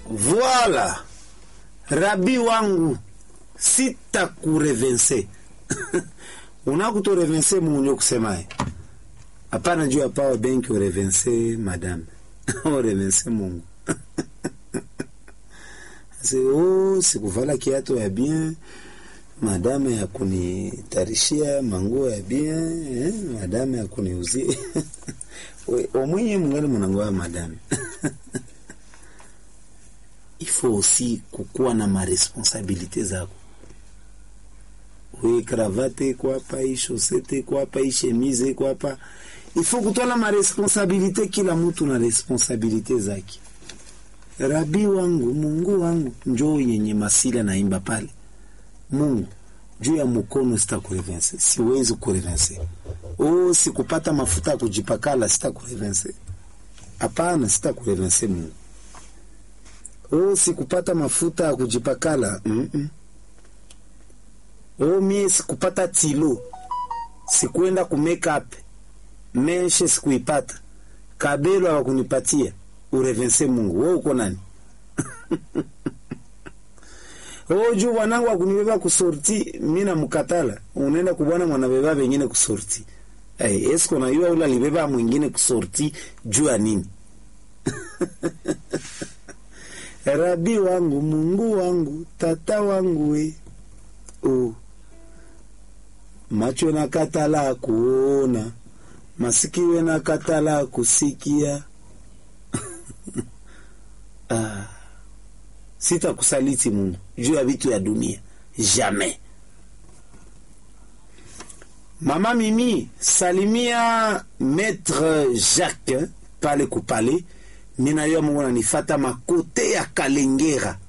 Voila, rabi wangu sitakurevense unakutorevense munyo kusemaye hapana juu ya power bank urevense madame urevense Mungu se oh, sikuvala kiato ya bien madame ya kunitarishia manguo ya bien eh, madame ya kuniuzia omwenye mungali munangoya madame ifo aussi kukuwa na maresponsabilite zako we kravate iko hapa hii shosete iko hapa hii chemise iko hapa ifo kutwala maresponsabilite kila mtu na responsabilite zake rabi wangu mungu wangu njoo yenye masila naimba pale mungu juu ya mkono sitakurevense siwezi kurevense oh sikupata mafuta ya kujipakala sitakurevense hapana sitakurevense mungu oh sikupata mafuta ya kujipakala mm -mm. oh mie sikupata tilo sikuenda ku makeup meshe sikuipata kabelo hawakunipatia urevense mungu we uko nani oh juu bwanangu akunibeba kusorti mi namkatala unaenda kubwana mwanabeba vengine kusorti hey, esko nayua ule alibeba mwingine kusorti juu ya nini rabi wangu mungu wangu tata wangu we oh. macho na katala kuona masikio na katala kusikia ah. sitakusaliti Mungu juu ya vitu ya dunia jamais. Mama Mimi, salimia Maître Jacques pale kupale, mina yo Mungu nanifata makote ya Kalengera